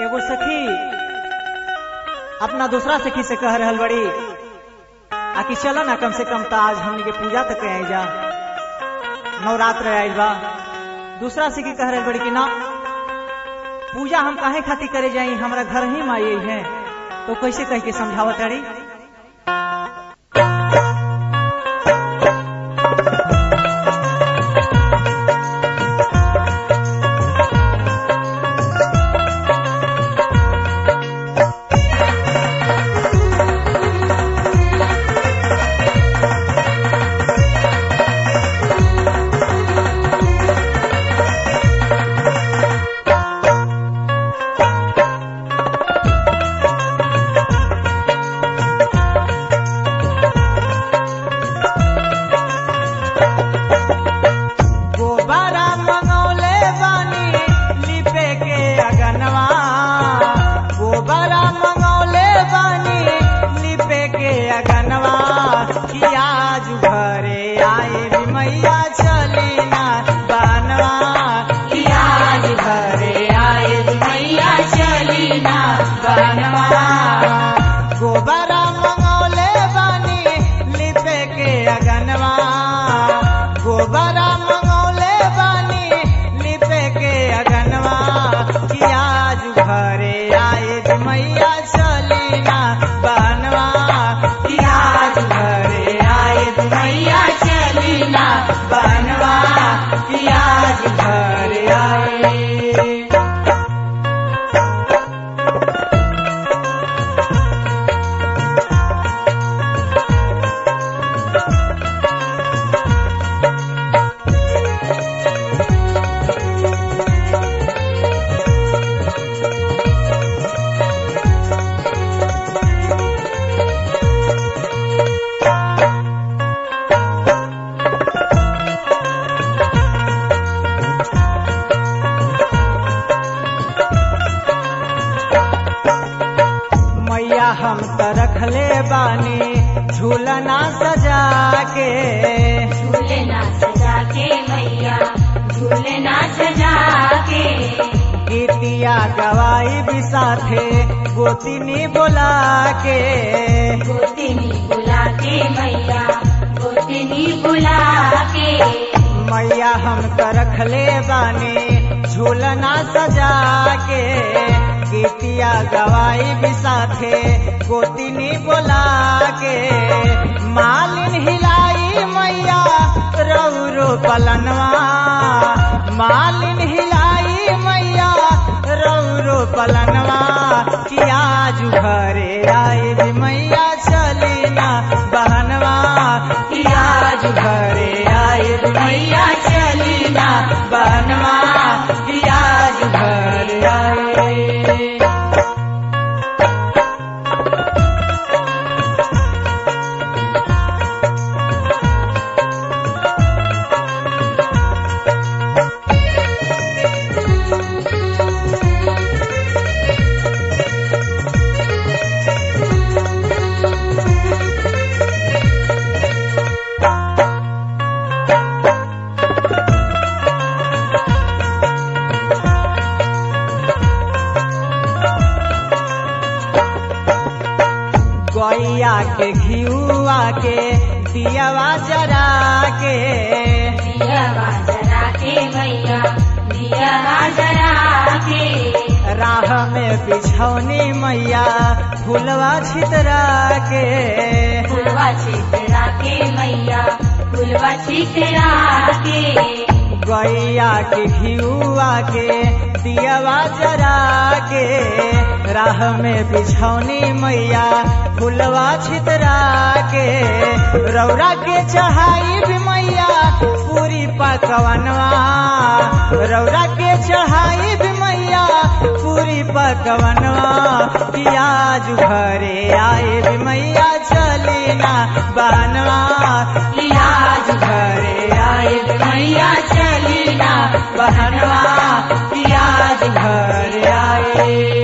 एगो सखी अपना दूसरा सखी से कह रहल बड़ी आकि चला ना कम से कम तो आज हमनी के पूजा तक आई जा नवरात्र आयल बा दूसरा सखी कह रहल बड़ी कि ना पूजा हम काहे खातिर करे जाई हमरा घर ही माई है तो कैसे कह के समझावत अड़ी गोबारा मंगौले बानी लिपे के अगनवा गोबारा मंगौले बानी लिपे के अगनवा कि आज घरे आए रे मैया चली ना बनवा कि आज घरे आए रे मैया चली ना बनवा गोबारा मंगौले बानी लिपे के अगनवा गोबरा मंगौले बानी लिपे के अगनवा कि आज घरे आए रे मैया चली ना बनवा कि आज घरे आए रे मैया चली ना बनवा कि आज घरे आए मैया हम त रखले बानी झूलना सजा के झूलना सजा के मैया झूलना सजा के गीतिया गवाई भी साथे गोतिनी बोला के गोतिनी बुला के मैया गोतिनी बुला के मैया हम त रखले बानी झूलना सजा के गीतिया गवाई भी साथे गोतिनी बोला के मालिन हिलाई मैया रौरो पलनवा मालिन हिलाई मैया रौरो पलनवा कि आज घरे आए रे मैया चली ना बहनवा कि आज घरे आए रे मैया चली ना बहनवा कि आज घरे आए गैया के घियुआ के दियावा जरा के दिया जरा के मैया दिया जरा के राह में बिछौनी मैया फुलवा छितरा के फुलवा छितरा के मैया फुलवा छितरा के गैया के घियुआ के दियावा जरा के राह में बिछौनी मैया फुलवा छितरा के रौरा के चढ़ाई भी मैया पूरी पकवनवा रौरा के चढ़ाई भी मैया पूरी पकवनवा कि आज घरे आए भी मैया चली ना बनवा कि आज घरे आए भी मैया चली ना बहनवा कि आज घरे आए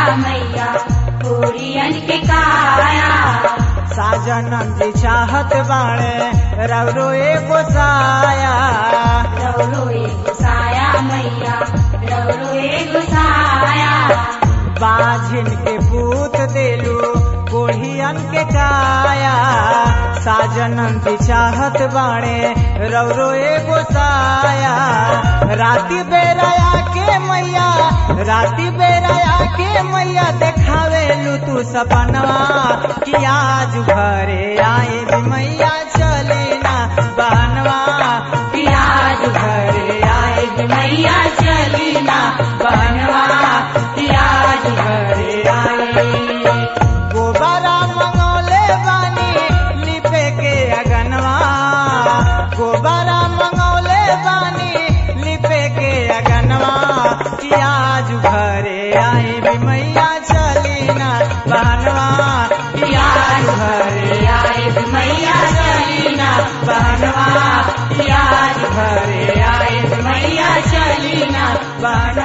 मैया पूरियन के काया साजनम जी चाहत बाणे रवरो एगो साया रौरो एक साया मैया रौरो एक साया बाझिन के पूत देलू कोढ़ियन के काया साजनम जी चाहत बाणे रवरो एगो साया राती बेराया के मैया राती बेराया के मैया देखावेलू तू सपनवा कि आज घरे आए भी मैया चले ना बहनवा कि आज घरे आए भी मैया चली ना बहनवा कि आज घरे आए गोबरा मंगौले बानी लिपे के अगनवा गोबरा मंगौले बानी लिपे के अगनवा कि आज घरे आए भी मैया चली ना बहनवा कि आज घरे आए भी मैया चली ना बहनवा कि आज घरे आए भी मैया चली ना बहनवा